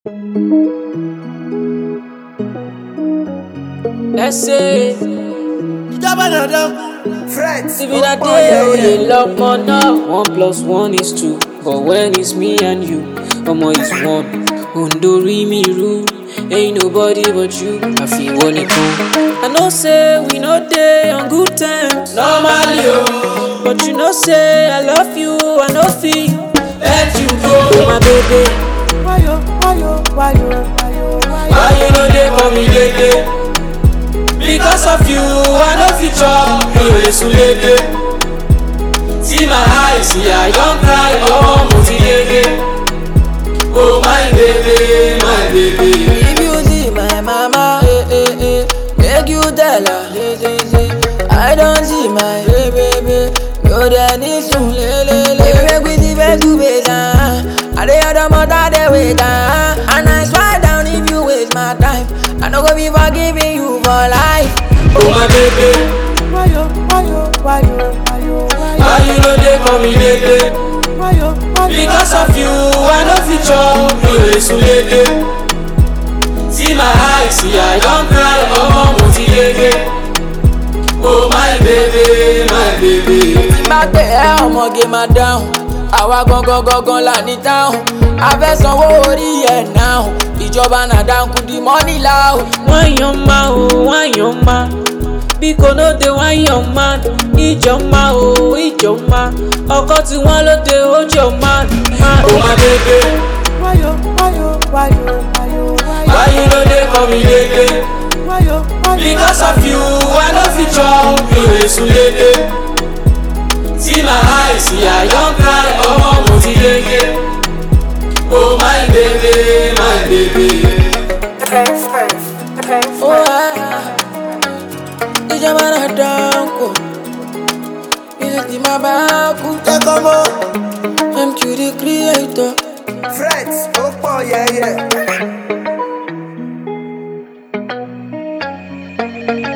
Let's say, ìjọba dandan friends if it a day we dey love more now. One plus one is two, but when it's me and you, omo is one. Ondori mi ru, ain't nobody but you. I feel one nìkan. I know say we no dey on good terms. Normally o, but you know say I love you, I no fit let you go. My baby, wayo wayo wayo wayo wayo. why you no dey for me lately? Because of you, I no fit chop mi ò lè sùn lédè. See my eyes, see I don cry, ọmọ mo ti yege. Oh my baby, my baby. If you see my mama, eh, eh, eh, make you tell her, eh, eh, eh, I don't see my eh, baby. No, there need to le, le, le. Make we see face to face, ah. I dey other mother they wait, ah. And I swear down if you waste my time, I no go be forgiving you for life. Oh my baby, wayo wayo wayo wayo wayo. why you no dey for me lately? wayo wayo. Because of you, I no fit chop mi ò lè sùn lédè. See my eyes, see I don cry, ọmọ mo ti yege. Oh my baby, my baby. tí bá pè ẹ́ ọmọge máa dáhùn àwa gangan gangan là ní táhùn a fẹ́ sanwó orí ẹ̀ náà ìjọba náà dánkù di mọ́nì láhùn. Wanyoma o, wanyoma. Biko no dey wanyoma. Ijoma o, ijoma. Ọkọ tí wọ́n ló dé ojoma. Oh my baby, wayo wayo wayo wayo wayo. why you no dey for me lately? wayo wayo. Because of you, I no fit chop mi ò lè sùn lédè. See my eyes, see I don cry, ọmọ mo ti yege. Oh my baby, my baby. Ó ẹ́ ìjọba náà dánkù ilé tí máa bá kú. jẹ́kọ̀ mọ́ MQ the creator. friends ó pọ̀ yẹ́yẹ́.